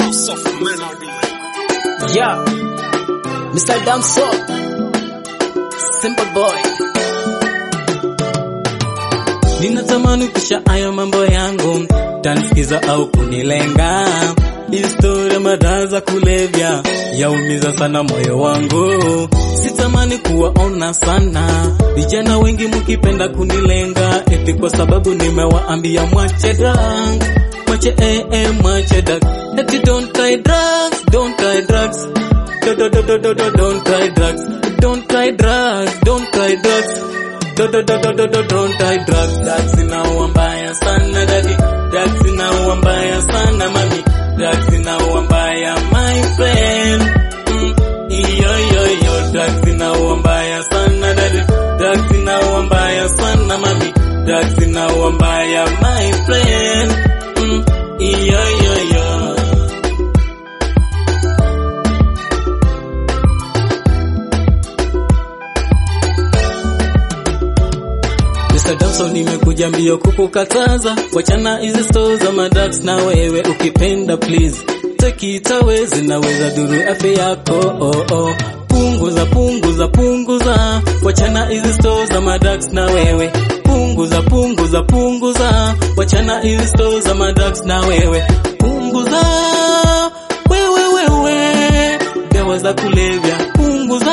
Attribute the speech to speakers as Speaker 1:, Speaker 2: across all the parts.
Speaker 1: House of Melody.
Speaker 2: Yeah, Mr. Damso, Simple Boy. Ninatamani kisha haya mambo yangu, tanisikiza au kunilenga. Historia madawa za kulevya yaumiza sana moyo wangu, sitamani kuwaona sana vijana wengi mkipenda kunilenga, eti kwa sababu nimewaambia mwache drug, mwache eh, eh, mwache drug, eti don't try drugs, don't try drugs, do, do, do, do, do, do, don't try drugs, don't try drugs, don't try drugs do do do do do do don't try drugs drugs inaua mbaya sana dadi drugs inaua mbaya sana mami drugs inaua mbaya my friend mm, iyo iyo iyo drugs inaua mbaya sana dadi drugs inaua mbaya sana mami drugs inaua mbaya my friend mm, iyo iyo iyo Mr. Dawson nimekuja mbio kukukataza, wachana hizi stoo za madax, na wewe ukipenda please take it away, zinaweza duru afya yako oh, oh. Punguza, punguza, punguza, wachana hizi stoo za madax, na wewe punguza, punguza, punguza, wachana hizi stoo za madax, na wewe punguza, wewe wewe, dawa za kulevya punguza,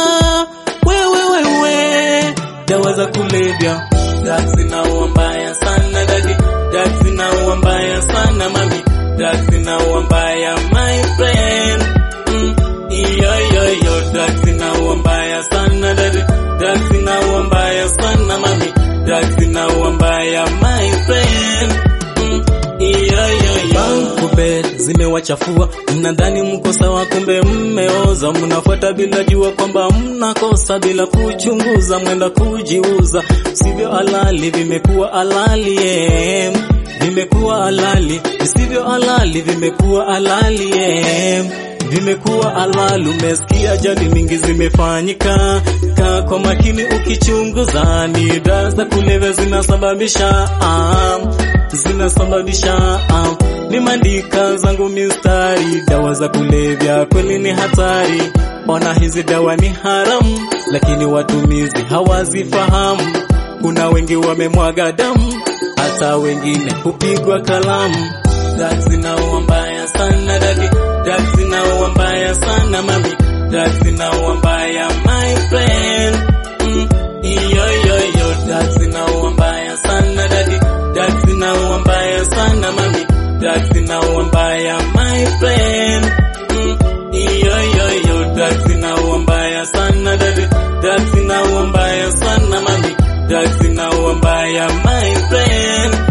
Speaker 2: wewe wewe dawa za kulevya. Drugs zinaua mbaya sana dadi, drugs zinaua mbaya sana mami, drugs zinaua mbaya my friend. Mm, iyo iyo iyo, drugs zinaua mbaya sana dadi, drugs zinaua mbaya sana mami, drugs zinaua mbaya my friend. Mm, iyo iyo iyo. Kubed zimewachafua, mnadhani mko sawa, kumbe mmeoza. Mnafuata bila jua kwamba mnakosa, bila kuchunguza, mwenda kujiuza. Sivyo halali, vimekuwa halali yeah. Vimekuwa halali, visivyo halali, vimekuwa halali yeah. Vimekuwa halali, umesikia ajali mingi zimefanyika. Kaa kwa makini ukichunguza, ni dawa za kulevya zinasababisha ah, zinasababisha ah, ni mandika zangu mistari, dawa za kulevya kweli ni hatari. Ona hizi dawa ni haramu, lakini watumizi hawazifahamu. Kuna wengi wamemwaga damu, hata wengine hupigwa kalamu. Drugs zinaua mbaya sana dadi, drugs zinaua mbaya sana mami, drugs zinaua mbaya my friend. Mm, iyo iyo iyo, drugs zinaua mbaya sana dadi, drugs zinaua mbaya sana mami, drugs zinaua mbaya my friend. Mm, iyo iyo iyo, drugs zinaua mbaya sana dadi, drugs zinaua mbaya sana mami, drugs zinaua mbaya my friend.